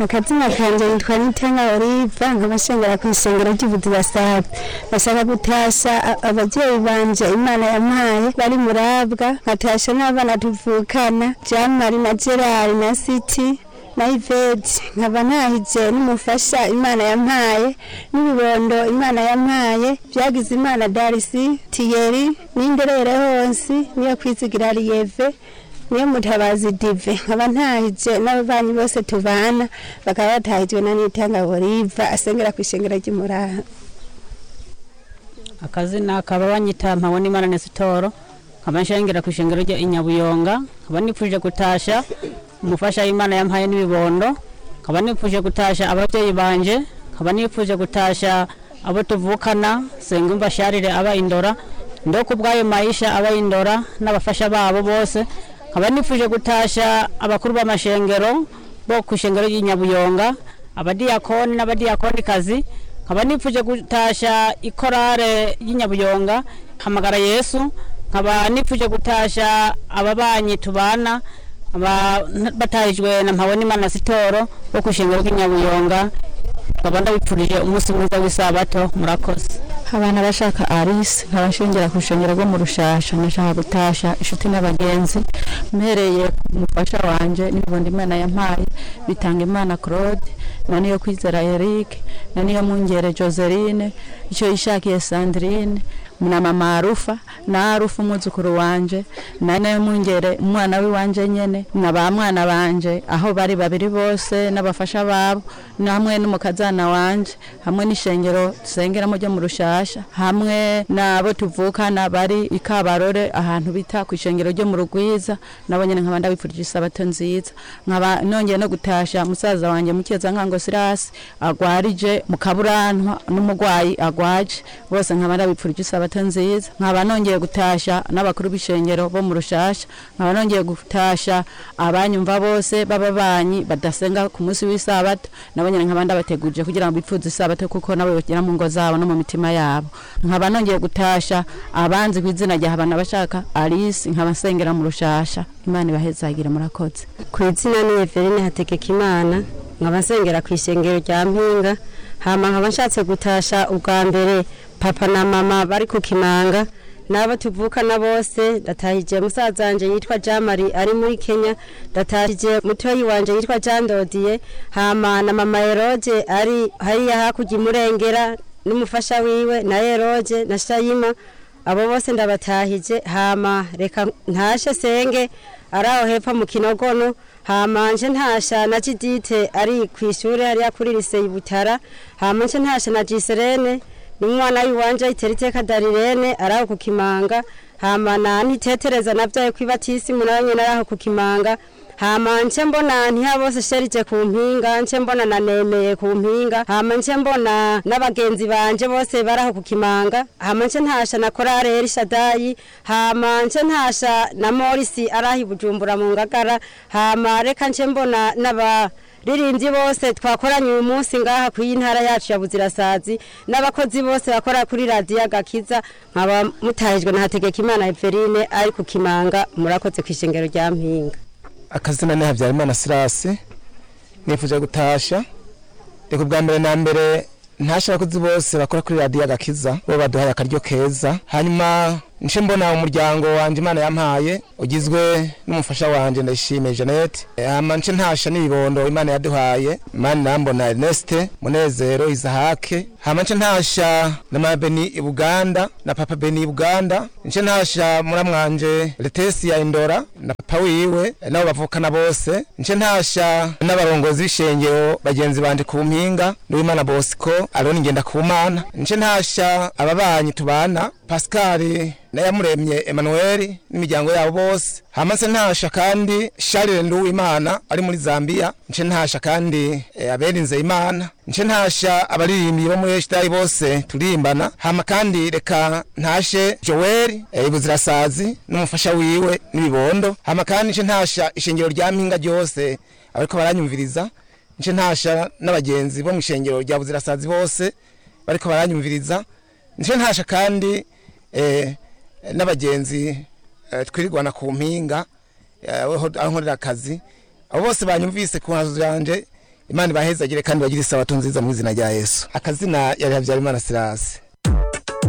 akazina kanje nitwa nitanga oliva nkabashengera ku isengero ry'ubudirasaza bashaka gutasha a- abavyeyi banje imana yampaye bari murabwa nkatasha n'abana tuvukana jamari na gerari na siti na iveti nkaba ntahije n'umufasha imana yampaye n'ibibondo imana yampaye vyagize imana darisi tiyeri n'inderere hose niyo kwizigira riyeve niyo mutabazi dive nkaba ntahije n'ababanyi bose tubana bakaba batahijwe na nitanga boriva asengera ku ishengero ry'umuraha akazina akaba banyita mpabona imana nesitoro nkaba nshengera ku ishengero rya inyabuyonga nkaba nipfuje gutasha umufasha w'imana yampaye n'ibibondo nkaba nipfuje gutasha ababyeyi banje nkaba nipfuje gutasha abo tuvukana sengumva sharire aba indora ndo ku bw'ayo maisha aba indora n'abafasha babo bose nkaba nipfuje gutasha abakuru b'amashengero bo ku ishengero ry'inyabuyonga abadiyakoni n'abadiyakonikazi nkaba nipfuje gutasha ikorare y'inyabuyonga hamagara yesu nkaba nipfuje gutasha ababanyi tubana aba- batahijwe na mpabona imana sitoro bo ku ishengero ry'inyabuyonga nkaba ndabipfurije umunsi mwiza w'isabato murakoze abana bashaka arise nkaba nshengera ku rushengero rwo mu rushasha nashaka gutasha inshuti n'abagenzi mpereye ku mufasha wanje n'ibibondo imana yampaye bitanga imana claude na niyo kwizera eric na niyo mwungere joseline icyo yishakiye sandrine na mama arufa na arufa umwuzukuru wanje na niyo mwungere umwana w'iwanje nyene na ba mwana banje aho bari babiri bose n'abafasha babo hamwe n'umukazana wanje hamwe n'ishengero dusengeramo ryo mu rushasha hamwe n'abo tuvukana bari i kabarore ahantu bita ku ishengero ryo mu rugwiza nabo nyene nkaba ndabipfurije isabato nziza nkaba nongeye no gutasha musaza wanje mukeza nkango sirasi agwarije mu kaburantwa n'umugwayi agwaje bose nkaba ndabipfurije isabato nziza nkaba nongeye gutasha n'abakuru b'ishengero bo mu rushasha nkaba nongeye gutasha abanyumva bose b'ababanyi badasenga ku munsi w'isabato nabo nyene nkaba ndabateguje kugira ngo bipfuze isabato kuko nabo bagera mu ngo zabo no mu mitima yabo nkaba nongeye gutasha abanzi ku izina rya habana bashaka alice nkaba nsengera mu rushasha imana ibahezagire murakoze ku izina ni Eveline hategeka imana nkaba nsengera ku ishengero rya mpinga hama nkaba nshatse gutasha ubwa mbere papa na mama bari ku kimanga n'abo tuvukana bose ndatahije musaza wanje yitwa jamari ari muri kenya ndatahije mutoyi wanje yitwa jandodiye hama na mama eroge ari hariya hakurya imurengera n'umufasha wiwe na eroge na shayima abo bose ndabatahije hama reka ntashe senge ari aho hepfo mu kinogono hama nje ntasha na jidite ari ku ishuri hariya kuri liseye butara hama nje ntasha na jiserene n'umwana w'iwanje itera iteka darirene ari aho ku kimanga hama na ntitetereza navyaye kwibatisimu nawe nyene ari aho ku kimanga hama nce mbona ntiha bose sherije ku mpinga nce mbona na nemeye ku mpinga hama nce mbona n'abagenzi banje bose baraho ku kimanga hama nce ntasha na korale erishadayi hama nce ntasha na morisi araho i bujumbura mu ngagara hama reka nce mbona n'aba ririmbyi bose twakoranye uyu munsi ngaha ku ntara yacu ya buzirasazi n'abakozi bose bakora kuri radiyo agakiza nkaba mutahijwe na hategeka imana eveline ari ku kimanga murakoze ku ishengero rya mpinga akazina ni habyarimana sirasi nifuje gutasha reka ubwa mbere na mbere ntashe abakozi bose bakora kuri radiyo agakiza bo baduhaye akaryo keza hanyuma nce mbona umuryango wanjye imana yampaye ugizwe n'umufasha wanjye ndayishimiye jeannette hama nce ntasha n'ibibondo imana yaduhaye mani nambona erneste munezero izahake hama nce ntasha na mama beni i buganda na papa beni i buganda nce ntasha muramwanje letesi ya indora na papa wiwe nabo bavukana bose nce ntasha n'abarongozi b'ishengero bagenzi banje ku mpinga n'uwimana bosco aroni ngenda ku mana nce ntasha ababanyi tubana pascal nayamuremye Emmanuel n'imiryango yabo bose hama nse ntasha kandi Charles Nduwimana ari muri Zambia nce ntasha kandi eh, aberinze Imana nce ntasha abaririmbyi bo muri Eshitari bose turimbana hama kandi reka ntashe Joel eh, ibuzirasazi n'umufasha wiwe n'ibibondo hama kandi nce ntasha ishengero rya mpinga ryose ariko baranyumviriza nce ntasha n'abagenzi bo mu ishengero rya buzirasazi bose bariko baranyumviriza nce ntasha kandi eh, n'abagenzi eh, twirirwana ku mpinga eh, aho aho nkorera akazi abo bose banyumvise ku nkazo zanje imana ibahezagire kandi bagire isabato nziza mu izina rya yesu akazina yari habyarimana sirasi